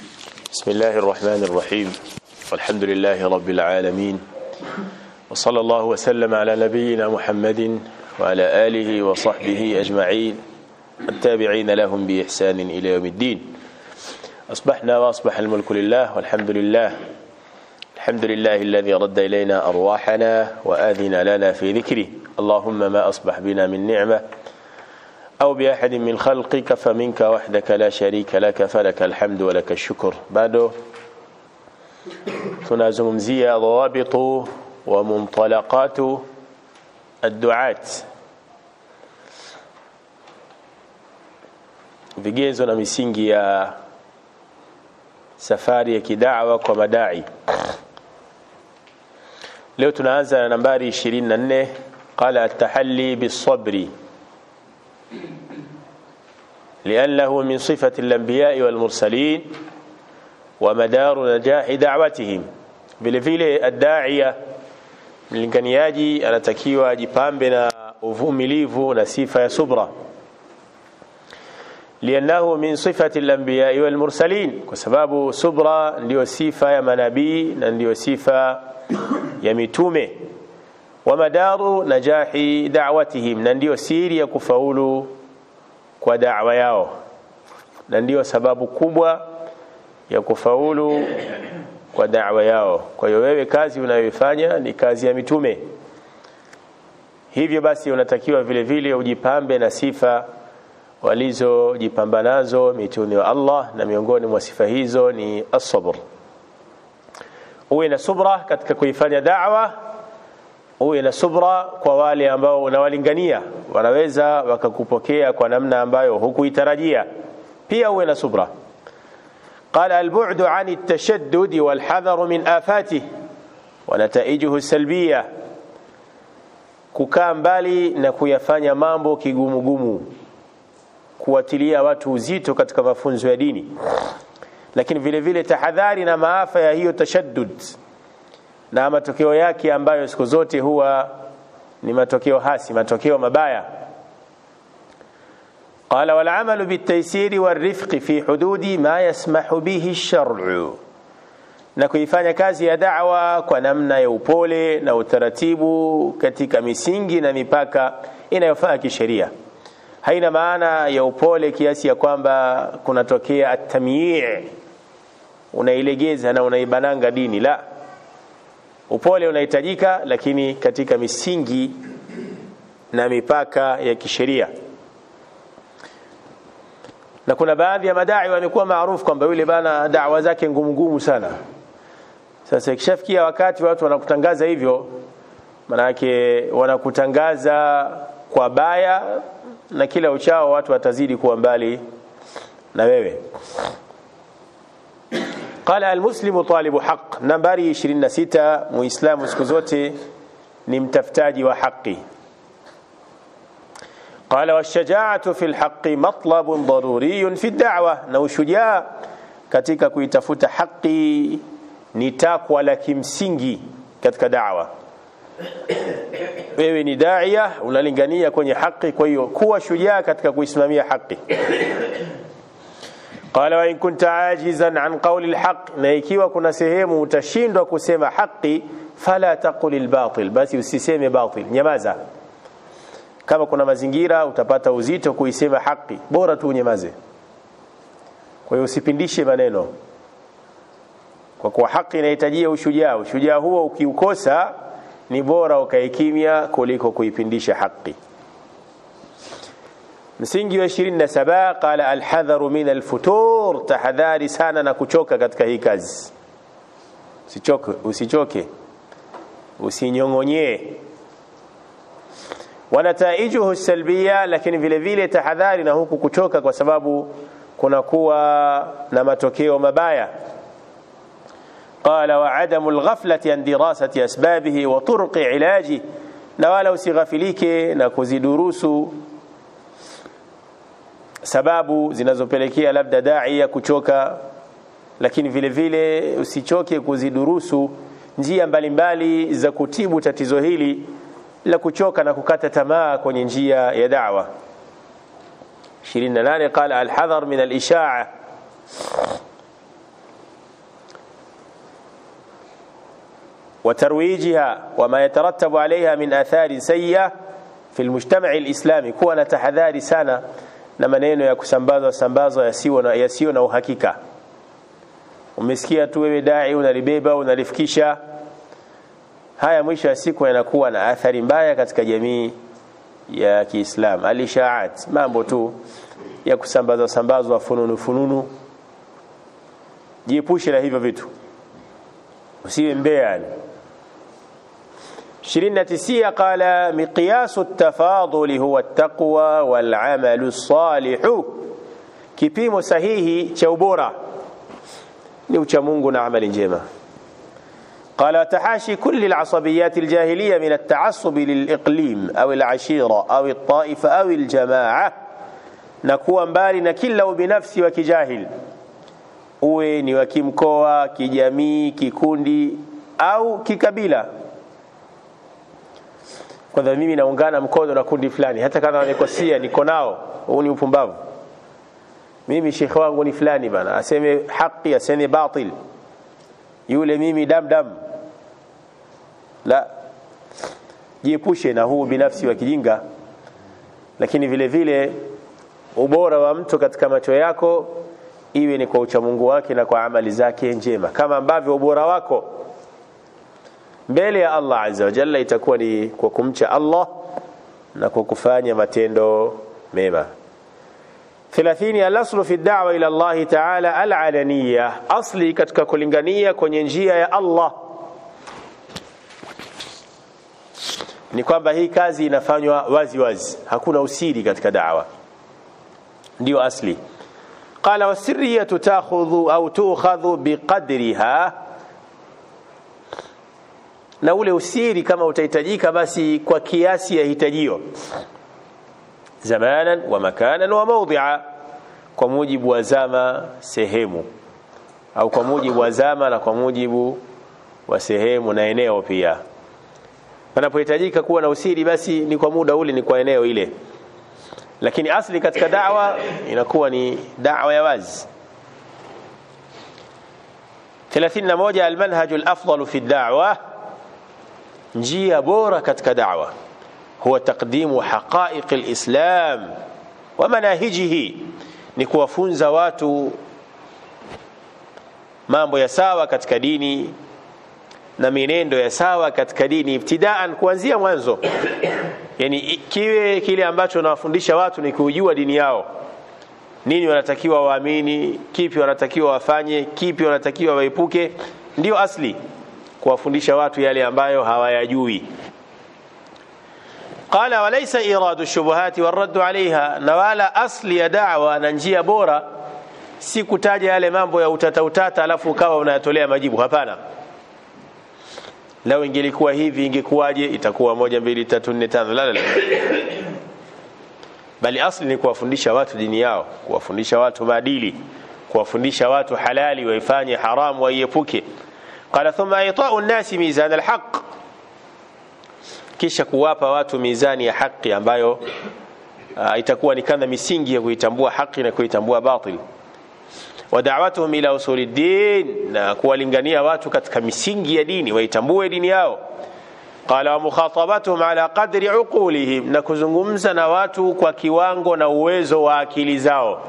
بسم الله الرحمن الرحيم والحمد لله رب العالمين وصلى الله وسلم على نبينا محمد وعلى آله وصحبه أجمعين التابعين لهم بإحسان إلى يوم الدين أصبحنا وأصبح الملك لله والحمد لله الحمد لله الذي رد إلينا أرواحنا وآذن لنا في ذكره اللهم ما أصبح بنا من نعمة أو بأحد من خلقك فمنك وحدك لا شريك لك فلك الحمد ولك الشكر بعده tunazungumzia dhawabitu wa muntalaqatu adduat vigezo na misingi ya safari ya kidawa kwa madai leo tunaanza na nambari 24 qala at-tahalli bis-sabri لأنه من صفة الأنبياء والمرسلين ومدار نجاح دعوتهم vile vile addaia mlinganiaji anatakiwa ajipambe na uvumilivu na sifa ya subra liannahu min sifati al-anbiya wal mursalin kwa sababu subra ndiyo sifa ya manabii na ndiyo sifa ya mitume wa madaru najahi da'watihim na ndiyo siri ya kufaulu kwa da'wa yao na ndiyo sababu kubwa ya kufaulu kwa da'wa yao kwa hiyo wewe kazi unayoifanya ni kazi ya mitume hivyo basi unatakiwa vile vile ujipambe na sifa walizojipamba nazo mitume wa Allah na miongoni mwa sifa hizo ni as-sabr uwe na subra katika kuifanya da'wa uwe na subra kwa wale ambao unawalingania wanaweza wakakupokea kwa namna ambayo hukuitarajia pia uwe na subra قال البعد عن التشدد والحذر من آفاته ونتائجه السلبية kukaa mbali na kuyafanya mambo kigumugumu kuwatilia watu uzito katika mafunzo ya dini lakini vile vile tahadhari na maafa ya hiyo tashaddud na matokeo yake ambayo siku zote huwa ni matokeo hasi matokeo mabaya قال والعمل بالتيسير والرفق في حدود ما يسمح به الشرع na kuifanya kazi ya da'wa kwa namna ya upole na utaratibu katika misingi na mipaka inayofaa kisheria haina maana ya upole kiasi ya kwamba kunatokea atamyi' unailegeza na unaibananga dini la upole unahitajika lakini katika misingi na mipaka ya kisheria na kuna baadhi ya madai wamekuwa maarufu kwamba yule bana dawa zake ngumu ngumu sana sasa ikishafikia wakati watu wanakutangaza hivyo manake wanakutangaza kwa baya na kila uchao watu watazidi kuwa mbali na wewe قال المسلم طالب حق nambari 26 muislamu siku zote ni mtafutaji wa haki قال والشجاعة في الحق مطلب ضروري في الدعوة na ushujaa katika kuitafuta haki ni takwa la kimsingi katika da'wa wewe ni daia unalingania kwenye haki kwa hiyo kuwa shujaa katika kuisimamia haki قال وإن كنت عاجزا عن قول الحق na ikiwa kuna sehemu utashindwa kusema haki fala taqul albatil basi usiseme batil nyamaza kama kuna mazingira utapata uzito kuisema haki bora tu unyamaze kwa hiyo usipindishe maneno kwa kuwa haki inahitajia ushujaa ushujaa huo ukiukosa ni bora ukae kimya kuliko kuipindisha haki msingi wa 27 qala alhadharu min alfutur tahadhari sana na kuchoka katika hii kazi usichoke usichoke usinyongonyee wanataijuhu salbia lakini vile vile tahadhari na huku kuchoka kwa sababu kunakuwa na matokeo mabaya قال وعدم الغفلة عن دراسة أسبابه وطرق علاجه na wala usighafilike na kuzidurusu sababu zinazopelekea labda daia kuchoka lakini vile vile usichoke kuzidurusu njia mbalimbali za kutibu tatizo hili la kuchoka na kukata tamaa kwenye njia ya da'wa 28 qala alhadhar min alisha'a وترويجها وما يترتب عليها من آثار سيئة في المجتمع الإسلامي kuwa na tahadhari sana na maneno ya kusambazwa sambazwa yasiyo na, yasiyo na uhakika umesikia tu wewe dai unalibeba unalifikisha haya mwisho ya siku yanakuwa na athari mbaya katika jamii ya Kiislam alishaat mambo tu ya kusambazwa sambazwa fununu fununu jiepushe na hivyo vitu usiwe mbea yani 29 قال مقياس التفاضل هو التقوى والعمل الصالح kipimo sahihi cha ubora ni ucha Mungu na amali njema قال تحاشي كل العصبيات الجاهلية من التعصب للإقليم أو العشيرة أو الطائفة أو الجماعة نكون mbali na kila ubinafsi wa kijahil uwe ni wa kimkoa kijamii kikundi au kikabila kwanza mimi naungana mkono na kundi fulani hata kama wamekosea niko nao huu ni upumbavu mimi shekhe wangu ni fulani bana aseme haki aseme batil yule mimi dam dam la jiepushe na huu binafsi wa kijinga lakini vile vile ubora wa mtu katika macho yako iwe ni kwa uchamungu wake na kwa amali zake njema kama ambavyo ubora wako mbele ya Allah azza wa jalla itakuwa ni kwa kumcha Allah na kwa kufanya matendo mema 30 al-aslu fi ad-da'wa ila Allah ta'ala al-alaniyya asli katika kulingania kwenye njia ya Allah ni kwamba hii kazi inafanywa wazi wazi hakuna usiri katika da'wa ndio asli qala wasirriyatu ta'khudhu au tu'khadhu biqadriha na ule usiri kama utahitajika basi kwa kiasi ya hitajio zamanan wa makanan wa mawdhi'a kwa mujibu wa zama sehemu au kwa mujibu wa zama na kwa mujibu wa sehemu na eneo pia panapohitajika kuwa na usiri basi ni kwa muda ule ni kwa eneo ile lakini asli katika da'wa inakuwa ni da'wa ya wazi 31 almanhaj alafdal fi ad-da'wa njia bora katika da'wa huwa taqdimu haqa'iq alislam wa manahijihi ni kuwafunza watu mambo ya sawa katika dini na mienendo ya sawa katika dini ibtidaan kuanzia mwanzo yani kiwe kile ambacho wanawafundisha watu ni kujua dini yao nini wanatakiwa waamini kipi wanatakiwa wafanye kipi wanatakiwa waepuke ndio asli kuwafundisha watu yale ambayo hawayajui قال وليس إيراد الشبهات والرد عليها نوالا أصل يا دعوة ننجيا بورا si kutaja yale mambo ya utata utata alafu ukawa unayatolea majibu hapana lao ingelikuwa hivi ingekuwaje itakuwa moja mbili tatu nne tano la la bali asli ni kuwafundisha watu dini yao kuwafundisha watu maadili kuwafundisha watu halali waifanye haramu waiepuke qala thumma ita'u an-nasi mizan al-haqq kisha kuwapa watu mizani ya haki ambayo uh, itakuwa ni kama misingi ya kuitambua haki na kuitambua batil wa da'watuhum ila usuli din na kuwalingania watu katika misingi ya dini waitambue dini yao qala wa mukhatabatuhum ala qadri uqulihim na kuzungumza na watu kwa kiwango na uwezo wa akili zao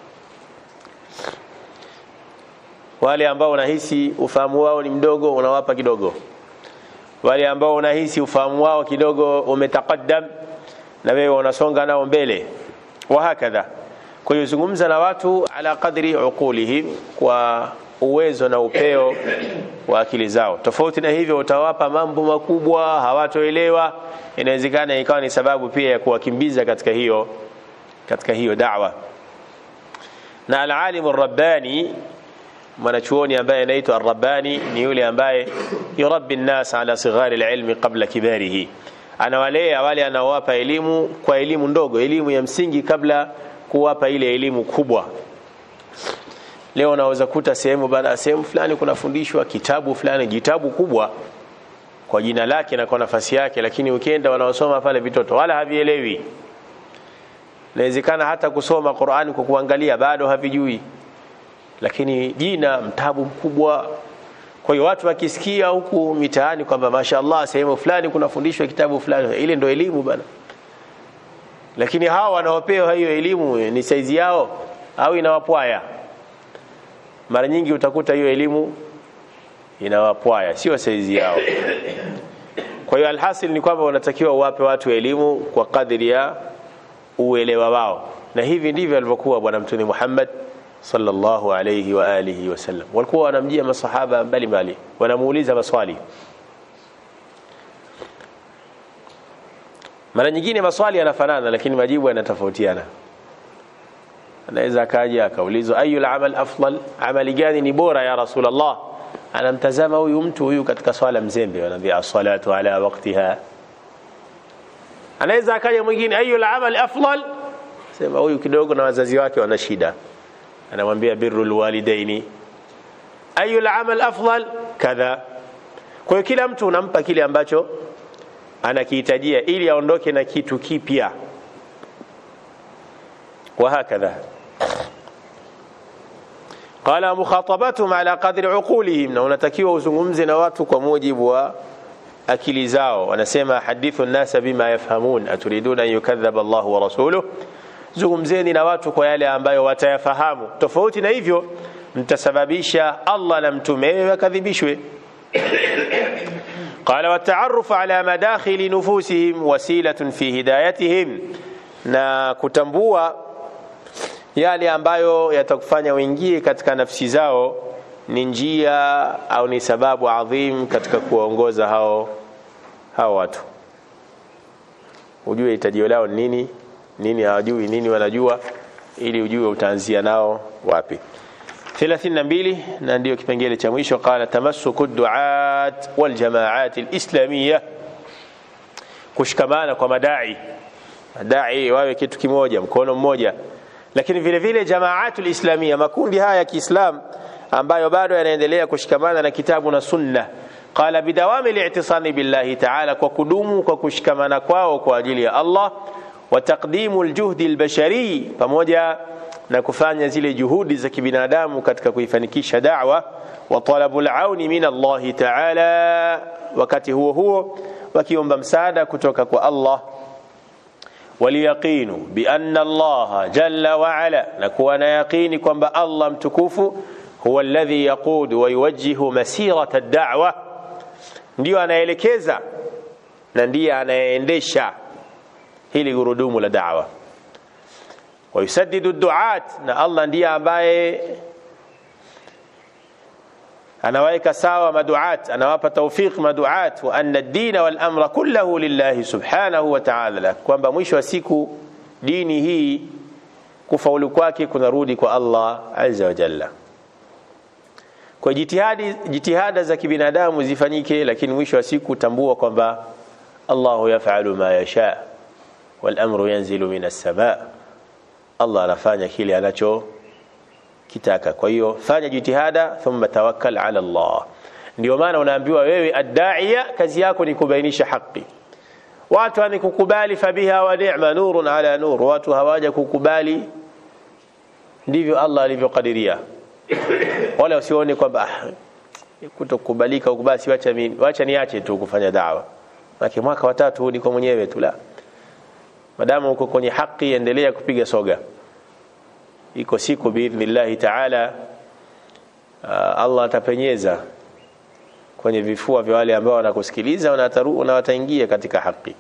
wale ambao unahisi ufahamu wao ni mdogo unawapa kidogo wale ambao unahisi ufahamu wao kidogo umetaqaddam na wewe unasonga nao mbele wa hakadha kwa hiyo zungumza na watu ala qadri uqulihim kwa uwezo na upeo wa akili zao tofauti na hivyo utawapa mambo makubwa hawatoelewa inawezekana ikawa ni sababu pia ya kuwakimbiza katika hiyo katika hiyo da'wa na alalimu rabbani mwanachuoni ambaye anaitwa Ar-Rabbani ni yule ambaye yurabbi an-nas ala sighari al-ilmi qabla kibarihi anawalea wale anaowapa elimu kwa elimu ndogo elimu ya msingi kabla kuwapa ile elimu kubwa leo unaweza kuta sehemu baada ya sehemu fulani kunafundishwa kitabu fulani jitabu kubwa kwa jina lake na kwa nafasi yake lakini ukienda wanaosoma pale vitoto wala havielewi inawezekana hata kusoma Qur'ani kwa kuangalia bado havijui lakini jina mtabu mkubwa kwa hiyo watu wakisikia huku mitaani kwamba mashaallah sehemu fulani kunafundishwa kitabu fulani ile ndio elimu bana lakini hawa wanaopewa hiyo elimu ni saizi yao au inawapwaya mara nyingi utakuta hiyo elimu inawapwaya sio saizi yao kwa hiyo alhasil ni kwamba wanatakiwa uwape watu elimu kwa kadri ya uelewa wao na hivi ndivyo alivyokuwa bwana mtume Muhammad sallallahu alayhi wa alihi wasallam walikuwa wanamjia masahaba mbalimbali wanamuuliza maswali mara nyingine maswali yanafanana lakini majibu yanatofautiana anaweza akaja akaulizwa ayul amal afdal amali gani ni bora ya rasulullah anamtazama huyu mtu huyu katika swala mzembe anaambia as-salatu ala waqtiha anaweza akaja mwingine ayul amal afdal sema huyu kidogo na wazazi wake wana shida anamwambia birrul walidaini ayul amal afdal kadha kwa hiyo kila mtu unampa kile ambacho anakihitajia ili aondoke na kitu kipya وهكذا قال مخاطبتهم على قدر عقولهم na unatakiwa uzungumze na watu kwa mujibu wa akili zao wanasema hadithu nnasa bima yafhamun aturiduna an yukadhaba Allah wa rasuluh zungumzeni na watu kwa yale ambayo watayafahamu tofauti na hivyo mtasababisha Allah na mtume wakadhibishwe قال والتعرف على مداخل نفوسهم وسيلة في هدايتهم na kutambua yale ambayo yatakufanya uingie katika nafsi zao ni njia au ni sababu adhim katika kuwaongoza hao hao watu ujue hitajio lao nini nini hawajui nini wanajua ili ujue utaanzia nao wapi 32 na ndio kipengele cha mwisho qala tamassuku duat wal jamaat alislamiyya kushikamana kwa madai madai wawe kitu kimoja mkono mmoja lakini vile vile jamaatul islamia makundi haya ya Kiislam ambayo bado yanaendelea kushikamana na kitabu na sunna qala bidawami li'tisami billahi ta'ala kwa kudumu kwa kushikamana kwao kwa ajili ya Allah wa taqdimu aljuhdi albashari pamoja na kufanya zile juhudi za kibinadamu katika kuifanikisha da'wa wa talabu alauni min Allah ta'ala wakati huo huo wakiomba msaada kutoka kwa Allah waliyaqinu bianna Allah jalla wa ala na kuwa na yaqini kwamba Allah mtukufu huwa alladhi yaqudu wa yuwajjihu masirata ad-da'wa ndio anaelekeza na ndiye anayeendesha hili gurudumu la da'wa wa yusaddidu ad-du'at na Allah ndiye ambaye anawaweka sawa maduat anawapa tawfiq maduat wa anna ad-din wal amra kulluhu lillahi subhanahu wa ta'ala kwamba mwisho wa siku dini hii kufaulu kwake kunarudi kwa Allah azza wa jalla kwa jitihadi jitihada za kibinadamu zifanyike lakini mwisho wa siku tambua kwamba Allahu yaf'alu ma yasha wal amru yanzilu minas samaa Allah anafanya kile anacho kitaka kwa hiyo fanya jitihada thumma tawakkal ala Allah ndio maana unaambiwa wewe adda'iya kazi yako ni kubainisha haki watu ni kukubali fabiha wa ni'ma nurun ala nur watu hawaja kukubali ndivyo Allah alivyokadiria wala usione kwamba kutokubalika huko basi wacha mimi wacha niache tu kufanya dawa maana mwaka wa tatu niko mwenyewe tu la madamu uko kwenye haki endelea kupiga soga iko siku biidhnillahi taala uh, Allah atapenyeza kwenye vifua vya wale ambao wanakusikiliza na wataingia katika haki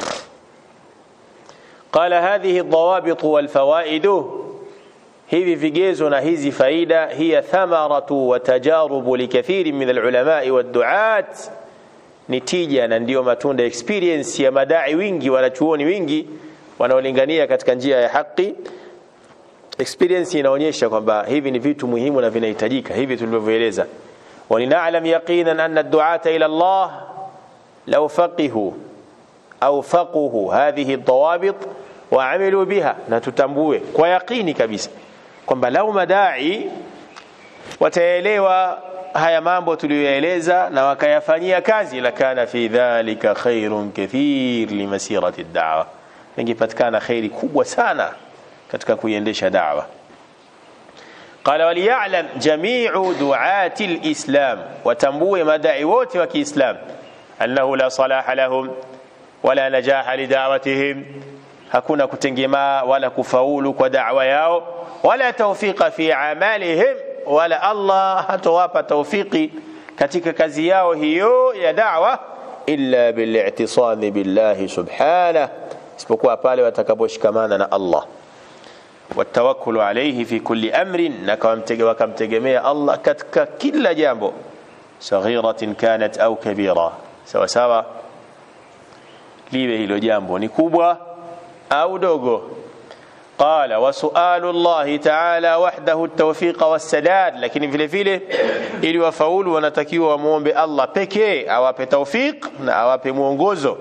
qala hadhihi dhawabit wal fawaid hivi vigezo na hizi faida hiya thamaratu wa tajarubu likathiri min alulama wad duat ni tija na ndio matunda experience ya madai wingi wanachuoni wingi wanaolingania katika njia ya haki experience inaonyesha kwamba hivi ni vitu muhimu na vinahitajika hivi tulivyoeleza ولنعلم يقينا أن الدعاة إلى الله لو فقهوا أو فقهوا هذه الضوابط وعملوا بها نتتambue kwa yaqini kabisa kwamba lau madai wataelewa haya mambo tuliyoeleza na wakayafanyia kazi lakana fi dhalika khairun kathir limasirati ad-da'wa ingepatikana khairi kubwa sana katika kuiendesha da'wa قال وليعلم جميع دعاة الإسلام وتنبوه مدعي wote wa Kiislam أنه لا صلاح لهم ولا نجاح لدعوتهم hakuna kutengemaa wala kufaulu kwa da'wa yao wala tawfiqa fi amalihim wala Allah hatowapa tawfiki katika kazi yao hiyo ya da'wa illa bil'i'tisami billahi subhanahu isipokuwa pale watakaposhikamana na Allah watawakkulu alayhi fi kulli amrin na wakamtegemea Allah katika kila jambo saghiratin kanat au kabira sawa sawa liwe hilo jambo ni kubwa au dogo قال وسؤال الله تعالى وحده التوفيق والسداد lakini vile vile ili wafaulu wanatakiwa wamuombe Allah pekee awape tawfiq na awape mwongozo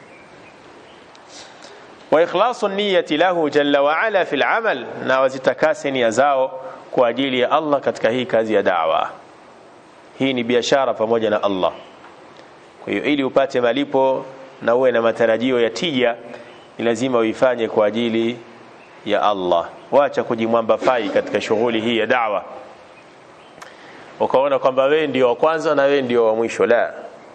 واخلاص النيه له جل وعلا في العمل na wazitakase nia zao kwa ajili ya Allah katika hii kazi ya da'wa hii ni biashara pamoja na Allah kwa hiyo ili upate malipo na uwe na matarajio ya tija ni lazima uifanye kwa ajili ya Allah wacha kujimwamba fai katika shughuli hii ya da'wa ukaona kwamba wewe ndio wa kwanza na wewe ndio wa mwisho la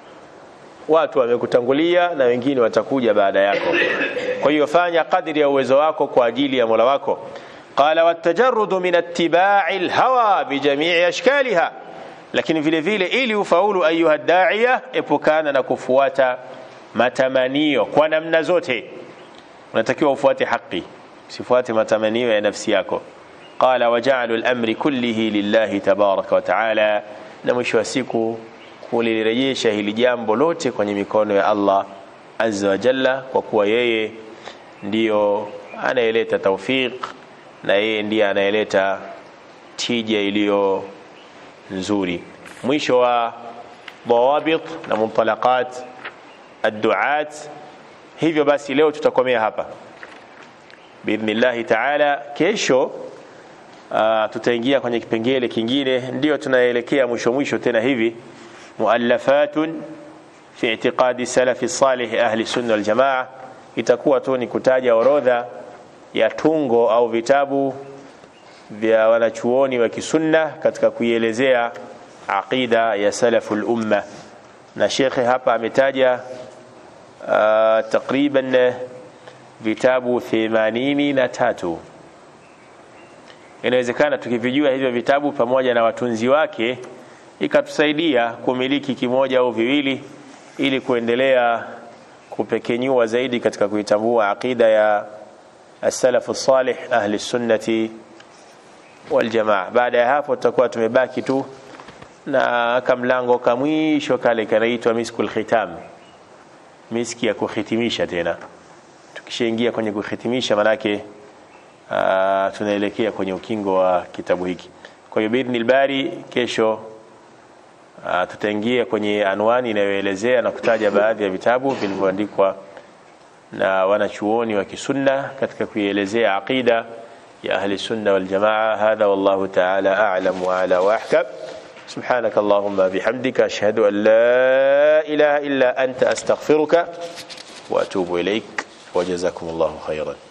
watu wamekutangulia na wengine watakuja baada yako kwa hiyo fanya kadri ya uwezo wako kwa ajili ya Mola wako qala watajarrudu min ittiba'i alhawa bijami'i ashkaliha lakini vile vile ili ufaulu ayuha da'iya epukana na kufuata matamanio kwa namna zote unatakiwa ufuate haki usifuate matamanio ya nafsi yako qala waja'alu al-amri kullihi lillahi tabaraka wa ta'ala na mwisho wa siku kulirejesha hili jambo lote kwenye mikono ya Allah azza wa jalla kwa kuwa yeye ndiyo anayeleta tawfiq na yeye ndiye anayeleta tija iliyo nzuri mwisho wa dawabit na muntalaqat adduat hivyo basi leo tutakomea hapa biidhnillahi taala kesho uh, tutaingia kwenye kipengele kingine ndio tunaelekea mwisho mwisho tena hivi muallafatun fi i'tiqadi salafi salih ahli sunna wal jamaa itakuwa tu ni kutaja orodha ya tungo au vitabu vya wanachuoni wa kisunna katika kuielezea aqida ya salaful umma na shekhe hapa ametaja uh, takriban vitabu themanini na tatu inawezekana tukivijua hivyo vitabu pamoja na watunzi wake ikatusaidia kumiliki kimoja au viwili ili kuendelea kupekenyua zaidi katika kuitambua aqida ya as-salafu salih ahli sunnati wal jamaa baada ya hapo tutakuwa tumebaki tu na kamlango kamwisho kale kanaitwa miskul khitam miski ya kuhitimisha tena tukishaingia kwenye kuhitimisha manake uh, tunaelekea kwenye ukingo wa kitabu hiki kwa hiyo biidhnil bari kesho uh, tutaingia kwenye anwani inayoelezea na kutaja baadhi ya vitabu vilivyoandikwa na wanachuoni wa kisunna katika kuielezea aqida ya ahli sunna wal jamaa hadha wallahu ta'ala a'lam wa ala wa ahkam سبحانك اللهم بحمدك أشهد أن لا إله إلا أنت أستغفرك وأتوب إليك وجزاكم الله خيرا